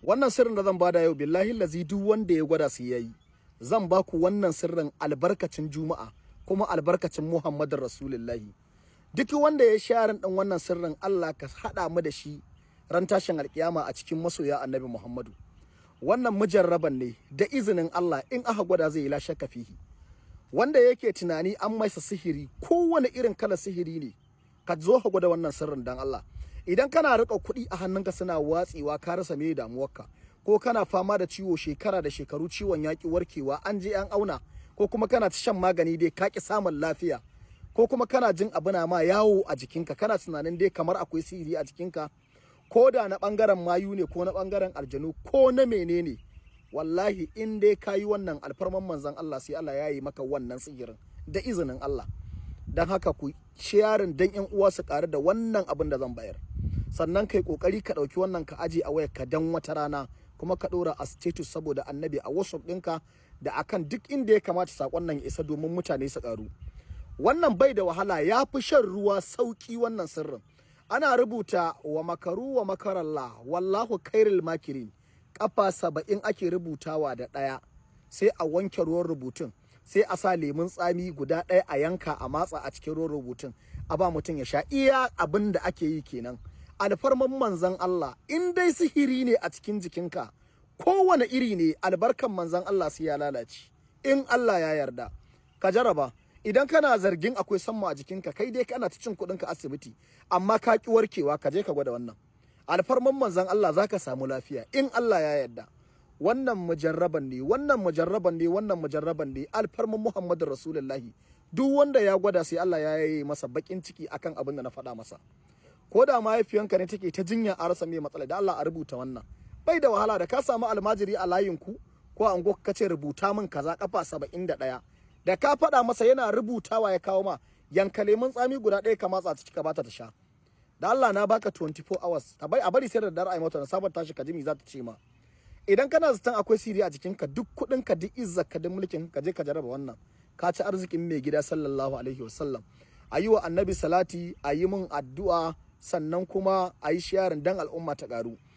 wannan sirrin da zan bada yau billahi lazi duk wanda ya gwada su yayi zan ba ku wannan sirrin albarkacin juma'a kuma albarkacin muhammadin rasulullahi duk wanda ya sharin din wannan sirrin Allah ka hada mu da shi ran tashin alkiyama a cikin masoya annabi muhammadu wannan mujarraban ne da izinin Allah in aka gwada zai yi la shakka fihi wanda yake tunani an maisa sihiri kowane irin kalar sihiri ne ka zo ka gwada wannan sirrin dan Allah idan kana riƙa kuɗi a hannunka suna watsewa ka rasa me damuwarka ko kana fama da ciwo shekara da shekaru ciwon yaƙi warkewa an je an auna ko kuma kana ta shan magani dai ka ki samun lafiya ko kuma kana jin abu na ma yawo a jikinka kana tunanin dai kamar akwai sihiri a jikinka ko da na ɓangaren mayu ne ko na ɓangaren aljanu ko na menene wallahi in dai ka yi wannan alfarman manzon Allah sai Allah ya yi maka wannan sihirin da izinin Allah don haka ku sharing dan yan uwa su ƙaru da wannan abin da zan bayar sannan kai kokari ka ɗauki wannan ka aje a wayar ka dan wata rana kuma ka ɗora a status saboda annabi a whatsapp ɗinka da akan duk inda ya kamata sakon nan ya isa domin mutane su ƙaru wannan bai da wahala ya fi shan ruwa sauki wannan sirrin ana rubuta wa makaru wa makarallah wallahu kairil makirin kafa saba'in ake rubutawa da ɗaya sai a wanke ruwan rubutun sai a sa lemun tsami guda ɗaya a yanka a matsa a cikin ruwan rubutun a ba mutum ya sha iya abin da ake yi kenan alfarman manzan Allah in dai sihiri ne a cikin jikinka kowane iri ne albarkan manzan Allah sai ya lalace in Allah ya yarda ka jaraba idan kana zargin akwai samma a jikinka kai dai kana ta cin kuɗinka asibiti amma ka ki warkewa ka je ka gwada wannan alfarman manzan Allah zaka samu lafiya in Allah ya yarda wannan mujarraban ne wannan mujarraban ne wannan mujarraban ne alfarman Muhammadu Rasulullahi duk wanda ya gwada sai Allah ya yi masa bakin ciki akan abin da na faɗa masa ko da mahaifiyanka ne take ta jinya a rasa mai matsala da Allah a rubuta wannan bai da wahala da ka samu almajiri a layin ku ko an ka ce rubuta min kaza kafa saba'in da ɗaya da ka faɗa masa yana rubutawa ya kawo ma yanka lemun tsami guda ɗaya ka matsa ta cika bata ta sha da Allah na baka 24 hours a bari sai da dare ai mata na sabar tashi ka ji me za ta ce ma idan kana zaton akwai siri a jikinka duk kuɗin ka duk izzar ka duk mulkin ka je ka jarraba wannan ka ci arzikin mai gida sallallahu alaihi wasallam a yi wa annabi salati a yi min addu'a sannan kuma a yi sharing dan al'umma ta ƙaru